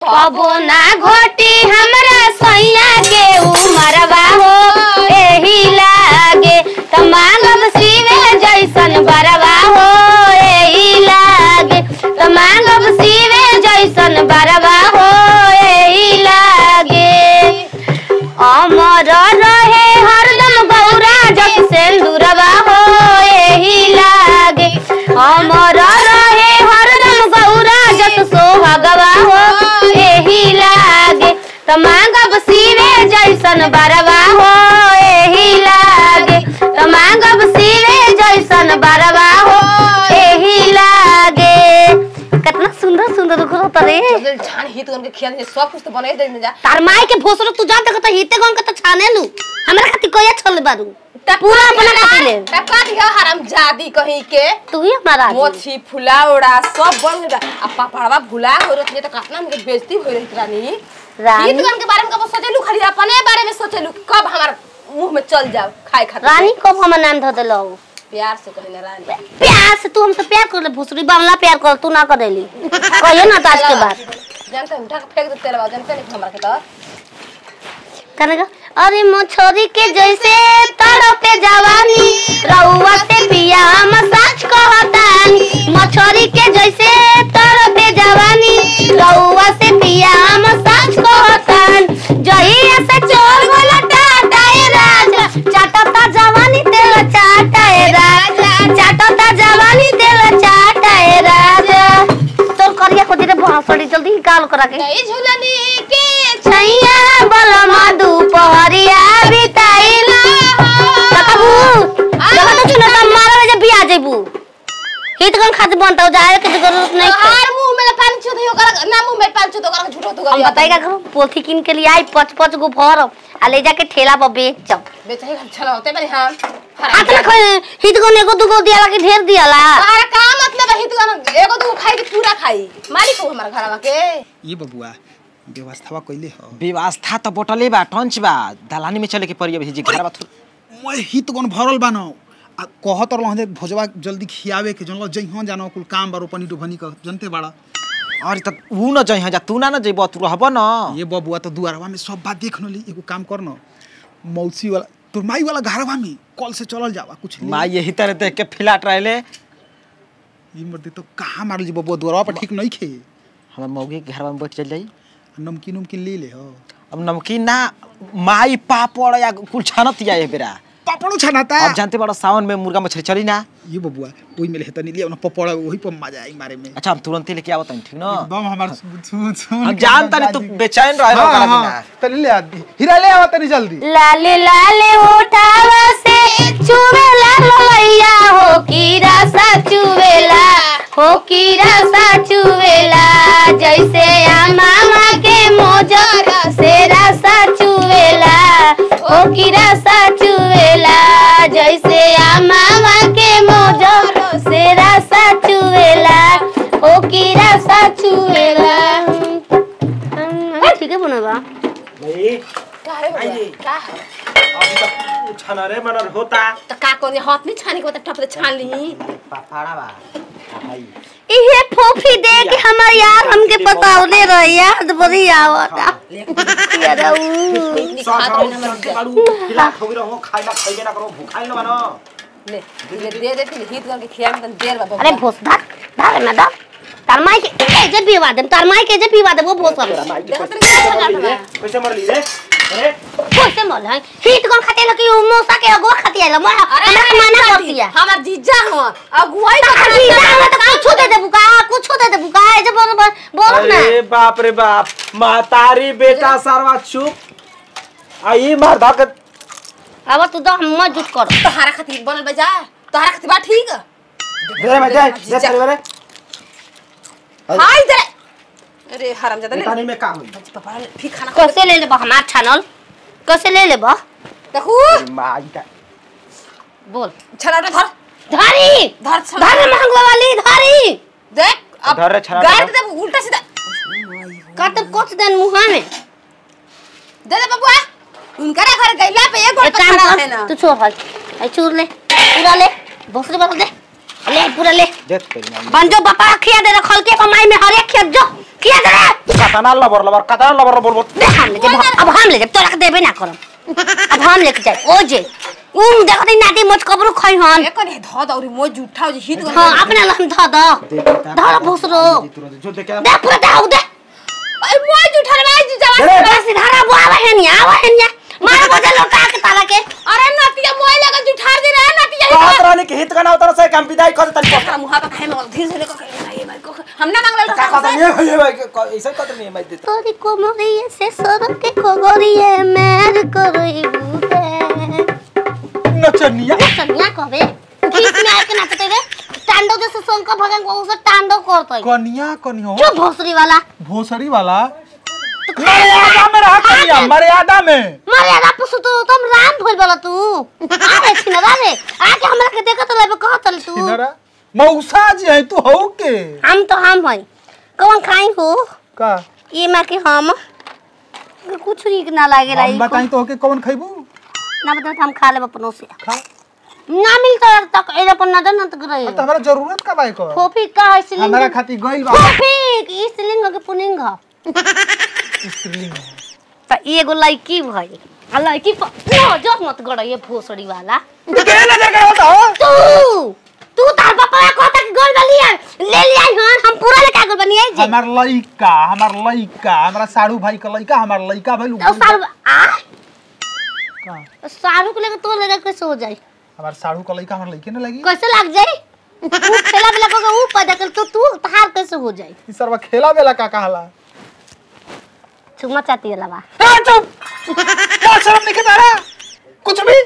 कबो ना घोटी हमरा सैया के उमरवा हो एही लागे त मांगब शिवे जैसन बरवा हो एही लागे त मांगब शिवे जैसन बरवा हो एही लागे अमर रहे हरदम गौरा जग सिंदूरवा हो एही लागे अमर रहे हरदम गौरा जग सोहगवा हो एही लागे त मांगब शिवे जैसन बरवा हो एही लागे त मांगब शिवे जैसन बरवा हो एही लागे कितना सुंदर सुंदर दिखत रे जल्दी छान हित करके खिया दे सब कुछ तो बने दे जा तार माई के भोसरो तू जान तक तो हिते गन के तो छाने लू हमरा खातिर कोया छोल बारू पूरा अपना खातिर ले टका दिया हराम जादी कहीं के तू ही हमारा आदमी। मोची फुलावड़ा सब बन गया आ पापड़वा भुला हो रही तो कितना हमके बेइज्जती हो रही रानी रानी हित गन के बारे में कब सोचेलू खाली अपने बारे में सोचेलू कब हमार मुंह में चल जाओ खाए खातिर रानी कब हमर नाम धो देलो प्यार से कहले रानी प्यार से तू हमसे प्यार कर ले भोसरी बावला प्यार कर तू ना कर देली कहिए ना ताज के बाद जानते हैं उठा के फेंक देते रहो जानते नहीं हमरा के तो करेगा अरे मछरी के जैसे तड़पे जवानी रउआ से पिया हम सच कहतानी मछरी के जैसे तड़पे जवानी रउआ से पिया हम सच कहतान जहिया से चोर बोला टाटाए राजा चाटता जवानी तेल चाटाए राजा चाटता जवानी तेल चाटाए राजा तोर करिया को दे भोसड़ी जल्दी निकाल करा के नहीं झूलनी के छैया बलमा दुपहरिया बिताइला काकाबू जब तक चुना त मारा जे बिया जेबू हित कन खाते बनता जाए के जरूरत नहीं है हर मुंह में पानी छू दे ओकर ना मुंह में पानी छू दे ओकर झूठो तो हम बताई का करो पोथी किन के लिए आई पच पच गो भर आ ले जाके ठेला पर बेचम बेचारी हम चला होते बनी हम हाथ में खोए हित कन एगो दुगो दियाला के ढेर दियाला हमारा का मतलब है हित एगो दू खाई के पूरा खाई मालिक हो हमारा घरवा के ये बबुआ व्यवस्थावा कइले ह व्यवस्था तो बोटले बा टंच बा दलानी में चले के पड़ी अभी जी घर बा मैं हित गन भरल बानो आ कहत रहल जे भोजवा जल्दी खियावे के जनलो जइहो जानो कुल काम बारो पनी डुभनी का जनते बाड़ा अरे त ऊ न जइहा जा तू ना न जइब तू रहब न ये बबुआ तो दुआरवा में सब बात देख नली एगो काम कर न मौसी वाला तोर माई वाला घरवा में कल से चलल जावा कुछ ले। माँ यही तरह देख के फिलाट रहले ई मर्दे तो कहाँ मारल जी बबुआ दुआरवा पर ठीक नहीं खे हमर मौगी के घर में बैठ चल जाई नमकीन उमकीन ले ले हो अब नमकीन ना माई पापड़ या कुल छानत या ए बेरा पापड़ो छनाता अब जानते बड़ा सावन में मुर्गा मछली चली ना ये बबुआ ओई में लेता नहीं लिया ना पपड़ा वही पर मजा आई मारे में अच्छा हम तुरंत लेके आवत हन ठीक न एकदम हमार सुन सुन हम जानता नहीं तू बेचैन रहे हाँ, ओकरा हाँ, बिना तनी ले आदी हीरा ले आवा तनी जल्दी लाले लाले उठावा से चुवेला ललैया हो कीरा सा चुवेला हो कीरा सा चुवेला जैसे मामा के मोजर से रसा चुवेला हो कीरा सा चुवेला जैसे मामा के मोजर से रसा चुवेला हो कीरा सा चुवेला ठीक है बनवा भाई का रे आई। बबुआ? का है अभी तक छाना रे मनर होता तो का कोनी हाथ नहीं छानी के बता टप से छान ली पापड़ा बा भाई इहे फोफी दे के हमर यार हमके बतावले रहे याद बड़ी आवता यार ऊ। खात रहे ना मर बाड़ू फिलाट हो रहो खाइला खाइबे ना करो भूखाइल न बनो ले ले दे देती हित करके खिया में तन देर बा अरे भोस धर धर ना धर तार माई के ए जे पीवा दे तार माई के जे पीवा दे वो भोस अब देखत नहीं कैसे जात बा कैसे मर ली रे अरे कैसे मल है हित कोन खाते लकी उ मोसा के अगवा खाती है मोर अरे हमरा के मना कर दिया हमार जीजा हो अगुवाई तार जीजा हमरा तो कुछ दे दे बुका कुछ दे दे बुका ए जे बोल बोल ना अरे बाप रे बाप महतारी बेटा सारवा चुप आई मार धाक अब तू तो हम जुट कर तोहारा खातिर बनल बजा तोहारा खातिर बा ठीक दे मैं दे दे तेरे रे हाय दे अरे हरामजादा ले बेटा नहीं में काम हुई पापा फिर खाना खा कैसे ले लेबा हमार छानल कैसे ले लेबा देखू माई का बोल छना धर धारी धर छना धर महंगवा वाली धारी देख अब धर रे छना गाड़ धर। दे उल्टा सीधा काट कुछ दिन मुहा में दे दे बबुआ उनका घर गैला पे एक गोड़ एक पे काम खड़ा है कर ना तू छोड़ हल ए चूर ले पूरा ले भोसड़ी बदल दे ले पूरा ले दे तेरी माई बन जो बापा खिया दे रखल के कमाई में हर एक खेत जो किया करे कतना लबर लबर कतना लबर लबर बोल दे हम ले जाए अब हम ले जाए तोरा के देबे ना करम अब हम लेके जाए ओ जे उम देखो ती नाटी मोच कबरू खई हन एक ने ध दौरी मो जुठा जे हित हां अपने लम ध द धर भोसरो जो देखे दे पूरा दाऊ दे ए मो जुठा रे जी जवान अरे बस धारा बुआवा है नी आवा है नी मार बजे लोटा के ताला के अरे नतिया मोय लगा जुठा दे रे नतिया कहत रहनी कि हित कना उतर से हम विदाई कर तनी ओकरा मुहा पे खाए में धीरे से लेको खाए भाई को हम ना मांगले का कहत नहीं है भाई ऐसे कहत नहीं है मैं देता तोरी कोमरिए से सर के खोगरिए मेर करई बुते नचनिया सनिया कहबे गीत में आके नाचते रे टांडो जैसे शंकर भगवान को उसे टांडो करतई कनिया कनिया जो भोसरी वाला भोसड़ी वाला मर्यादा में रहा कनिया मर्यादा में मर्यादा पुसु तू तुम राम भूल बोला तू अरे छिनरा रे आके हमरा के देखत लेबे कहत ले तू इनरा मौसा जी है तू हो के हम तो हम हई कौन खाई हो का ये मार के हम कुछ नीक ना लागे हम रही बताई तो के कौन खइबू ना बता हम खा लेब अपनों से खा ना मिलता तक एरा पर नजर न तक रही तो हमारा जरूरत का बाई को फोफी का है सिलिंग हमारा खातिर गइल बा फोफी ई सिलिंग के पुनिंग ह स्त्रीलिंग त एगो लड़की भई आ लड़की पर नो जो मत गड़ ये भोसड़ी वाला के नजर कर होता हो तू तू तार पापा कहता कि गोल वाली है ले लिया हन हम पूरा लेके गोल बनी आई जे हमार लइका हमार लइका हमारा साड़ू भाई का लइका हमार लइका भाई तो सारू आ का सारू को लेके तो लेके कैसे हो जाई हमार साड़ू का लइका हमार लइके ना लगी कैसे लग जाई तू खेला भी लगोगे ऊ पैदा कर तो तू तार कैसे हो जाई ई सरवा खेला बेला का कहला चुम्मा चाटी वाला बा ए चुप क्या शर्म नहीं तारा कुछ भी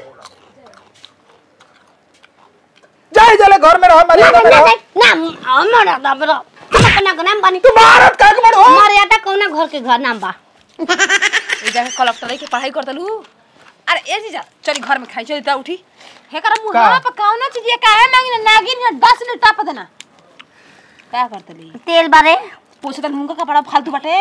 जाए जले घर में रहो मर्यादा में रहो ना हमरा दा बरो अपना के नाम बानी तू भारत का के बड़ो मर्यादा कौना घर के घर नाम बा ए जाके कलेक्टर के पढ़ाई करतलू अरे ए जीजा चली घर में खाई चली ता उठी हे कर मुहा पे कौन चीज ये काहे मांगी ना नागिन या 10 मिनट टाप देना क्या करतली तेल बारे पूछे त मुंगा कपड़ा फालतू बाटे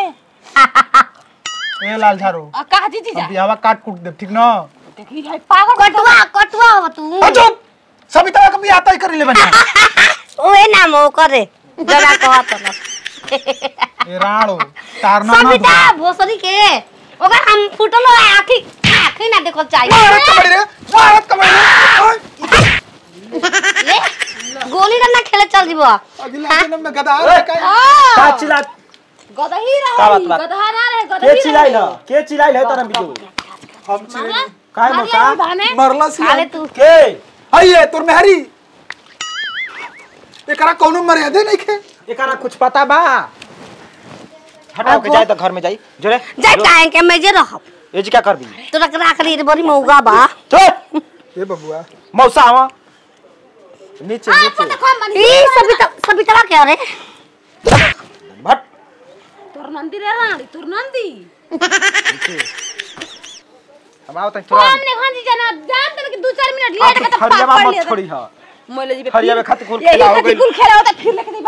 ए लाल झारो आ कहा जी जीजा अब बियावा काट कूट दे ठीक ना देखी है पागल कटुआ कटुआ हो तू ए चुप सभी तरह का बियाह तय कर ले बना ओए नाम हो करे जरा कहत न ए राणो तार ना ना सविता भोसरी के ओकर हम फुटल हो आखी आखी ना देखो भारत चाहिए का बड़ी रे भारत का बड़ी रे ले गोली ना खेले चल जीबो अगला जन्म में गधा है का का चिल्ला गदही का रही बात बा? गदहा ना रहे के गदही चिल्लाई ना के चिल्लाई है तारा बिजू हम चिरे काय मौसा भाने मरला अरे सी तू के आइए तोर मेहरी एकरा कोनो मर्यादा नहीं खे एकरा कुछ पता बा हटाओ के जाए तो घर में जाई जोरे जाय काहे के मैं जे रहब ए जी क्या कर दी तोरा के राख ली रे बड़ी मौगा बा चल ए बबुआ मौसा आवा नीचे नीचे ई सविता सविता के अरे भट तोर नंदी रे रानी तोर नंदी हम आओ तक तुरंत हमने खान जी जाना जान तक दो चार मिनट लेट आप के तो फरिया पाप पड़ मत लिया छोड़ी हां मोले जी फरिया में खत कुल यही खेला हो खत गइल। कुल खेला होता फिर लेके